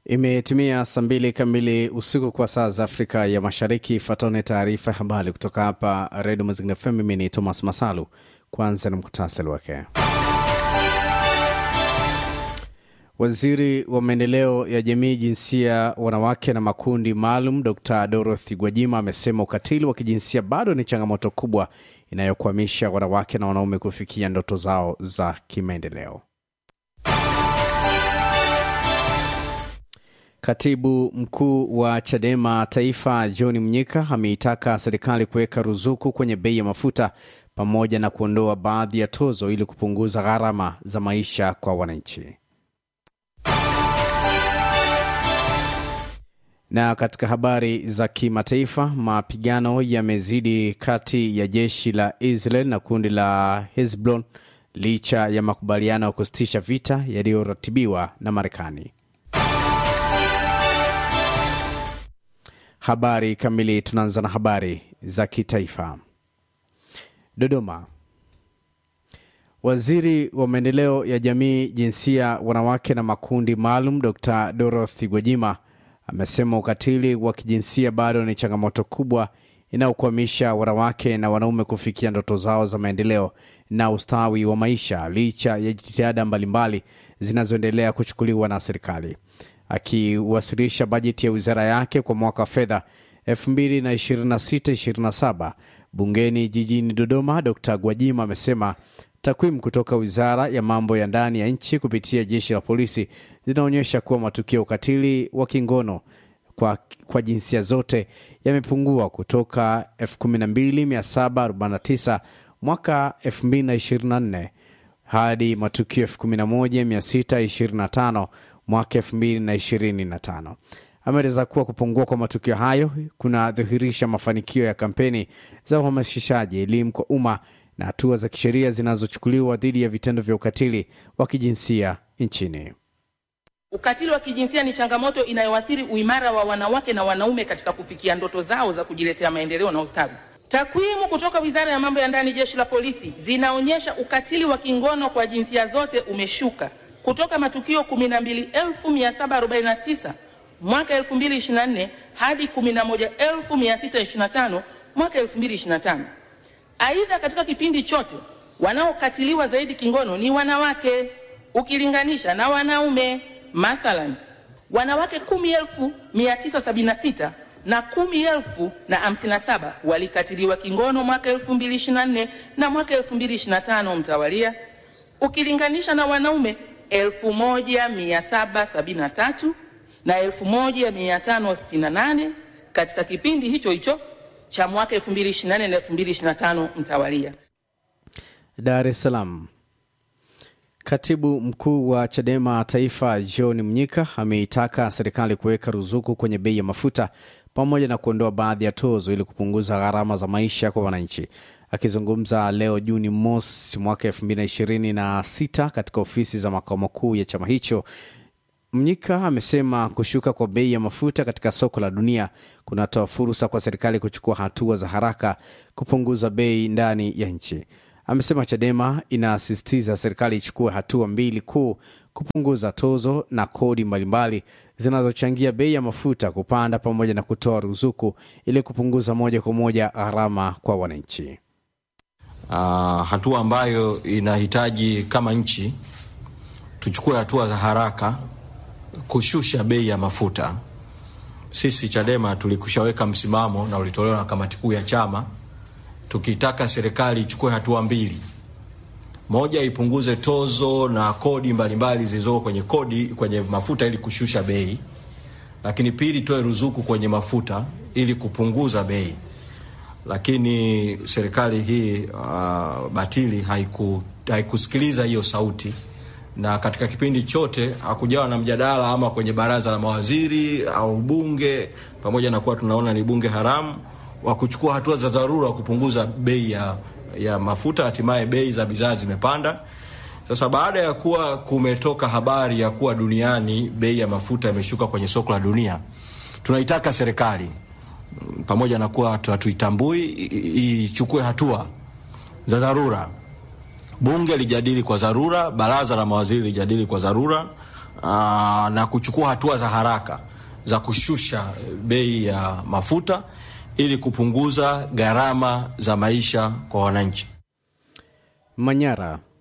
Imetimia saa mbili kamili usiku kwa saa za Afrika ya Mashariki. Fatone taarifa ya habari kutoka hapa Redio Mazingira FM. Mimi ni Thomas Masalu. Kwanza ni muktasari wake. Waziri wa maendeleo ya jamii, jinsia, wanawake na makundi maalum, Dr Dorothy Gwajima amesema ukatili wa kijinsia bado ni changamoto kubwa inayokwamisha wanawake na wanaume kufikia ndoto zao za kimaendeleo. Katibu mkuu wa CHADEMA Taifa John Mnyika ameitaka serikali kuweka ruzuku kwenye bei ya mafuta pamoja na kuondoa baadhi ya tozo ili kupunguza gharama za maisha kwa wananchi. Na katika habari za kimataifa, mapigano yamezidi kati ya jeshi la Israel na kundi la Hezbollah licha ya makubaliano ya kusitisha vita yaliyoratibiwa na Marekani. Habari kamili. Tunaanza na habari za kitaifa. Dodoma. Waziri wa maendeleo ya jamii, jinsia, wanawake na makundi maalum Dr Dorothy Gwajima amesema ukatili wa kijinsia bado ni changamoto kubwa inayokwamisha wanawake na wanaume kufikia ndoto zao za maendeleo na ustawi wa maisha licha ya jitihada mbalimbali zinazoendelea kuchukuliwa na serikali. Akiwasilisha bajeti ya wizara yake kwa mwaka wa fedha 2026/27 bungeni jijini Dodoma, Dr Gwajima amesema takwimu kutoka wizara ya mambo ya ndani ya nchi kupitia jeshi la polisi zinaonyesha kuwa matukio ya ukatili wa kingono kwa, kwa jinsia zote yamepungua kutoka 12749 mwaka 2024 hadi matukio 11625 mwaka 2025. Ameeleza kuwa kupungua kwa matukio hayo kunadhihirisha mafanikio ya kampeni za uhamasishaji elimu kwa umma na hatua za kisheria zinazochukuliwa dhidi ya vitendo vya ukatili wa kijinsia nchini. Ukatili wa kijinsia ni changamoto inayoathiri uimara wa wanawake na wanaume katika kufikia ndoto zao za kujiletea maendeleo na ustawi. Takwimu kutoka Wizara ya Mambo ya Ndani, Jeshi la Polisi zinaonyesha ukatili wa kingono kwa jinsia zote umeshuka kutoka matukio 12749 mwaka 2024 hadi 11625 mwaka 2025. Aidha, katika kipindi chote wanaokatiliwa zaidi kingono ni wanawake ukilinganisha na wanaume. Mathalan, wanawake 10976 na 10057 walikatiliwa kingono mwaka 2024 na mwaka 2025 mtawalia, ukilinganisha na wanaume 1773 na 1568 katika kipindi hicho hicho cha mwaka 2024 na 2025 mtawalia. Dar es Salaam. Katibu mkuu wa CHADEMA Taifa John Mnyika ameitaka serikali kuweka ruzuku kwenye bei ya mafuta pamoja na kuondoa baadhi ya tozo ili kupunguza gharama za maisha kwa wananchi. Akizungumza leo Juni mosi mwaka 2026 katika ofisi za makao makuu ya chama hicho, Mnyika amesema kushuka kwa bei ya mafuta katika soko la dunia kunatoa fursa kwa serikali kuchukua hatua za haraka kupunguza bei ndani ya nchi. Amesema CHADEMA inasisitiza serikali ichukue hatua mbili kuu: kupunguza tozo na kodi mbalimbali zinazochangia bei ya mafuta kupanda pamoja na kutoa ruzuku ili kupunguza moja kwa moja gharama kwa wananchi. Uh, hatua ambayo inahitaji kama nchi tuchukue hatua za haraka kushusha bei ya mafuta. Sisi CHADEMA tulikushaweka msimamo na ulitolewa na kamati kuu ya chama tukitaka serikali ichukue hatua mbili. Moja, ipunguze tozo na kodi mbalimbali zilizoko kwenye kodi kwenye mafuta ili kushusha bei, lakini pili, toe ruzuku kwenye mafuta ili kupunguza bei. Lakini serikali hii uh, batili haiku, haikusikiliza hiyo sauti, na katika kipindi chote hakujawa na mjadala ama kwenye baraza la mawaziri au bunge, pamoja na kuwa tunaona ni bunge haramu wa kuchukua hatua za dharura kupunguza bei ya, ya mafuta. Hatimaye bei za bidhaa zimepanda. Sasa baada ya kuwa kumetoka habari ya kuwa duniani bei ya mafuta imeshuka kwenye soko la dunia, tunaitaka serikali pamoja na kuwa hatuitambui ichukue hatua za dharura. Bunge lijadili kwa dharura, baraza la mawaziri lijadili kwa dharura, aa, na kuchukua hatua za haraka za kushusha bei ya mafuta ili kupunguza gharama za maisha kwa wananchi. Manyara.